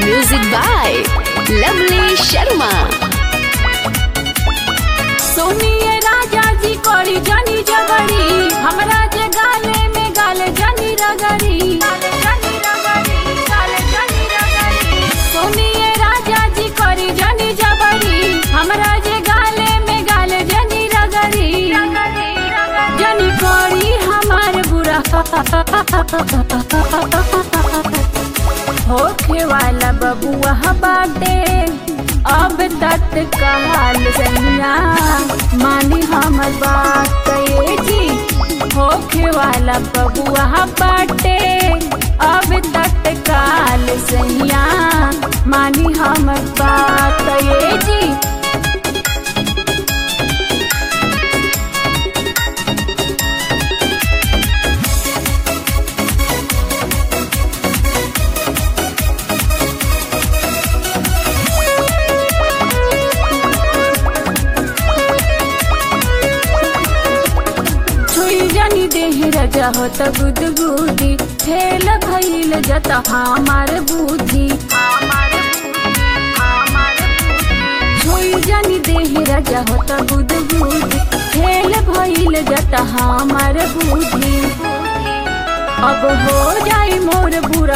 Music by Lovely Sharma. सोनिए राजा जी कोरी जानी जगरी हमरा जे गाले में गाले जानी रगरी सोनिए राजा जी कोरी जानी जगरी हमरा जे गाले में गाले जानी रगरी जानी कोरी हमार बुरा होखे वाला बबुआ बाटे अब तक कहाल सैया मानी हमर बात ये जी होखे वाला बबुआ बाटे अब तक काल सैया मानी हमर बात ये जी छुई जानी देह रजा हो त गुदगुदी खेल भइल जता हमार बुद्धि छुई जानी देह रजा हो त गुदगुदी खेल भइल जता हमार बुद्धि अब हो जाई मोर बुरा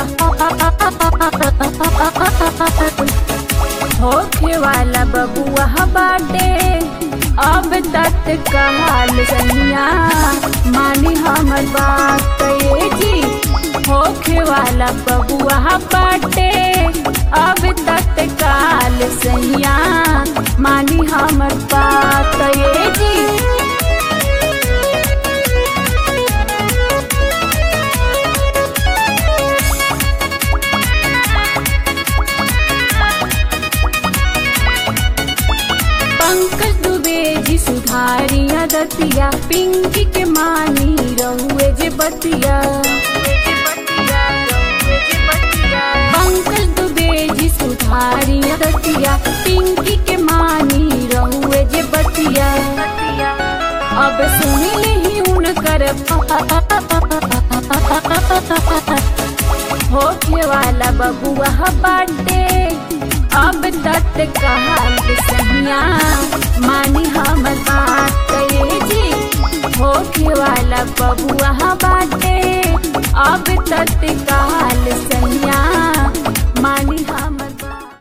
होखे वाला बबुआ बाटे अब तक कहाल सैया मानी हमर बात ये जी होखे वाला बबुआ बाटे अब तक काल सैया मानी हमर बात ये जी पंकज दुबे जी सुधारिया दतिया पिंकी के मानी रहुए जे बतिया पंकज दुबे जी सुधारिया दतिया पिंकी के मानी रहुए जे बतिया अब सुनी ही उनकर होखे वाला बबुआ बाटे अब तक कहाल सहिया मानी हमर बात ये जी होखे वाला बबुआ बाटे अब तक कहाल सहिया मानी हमर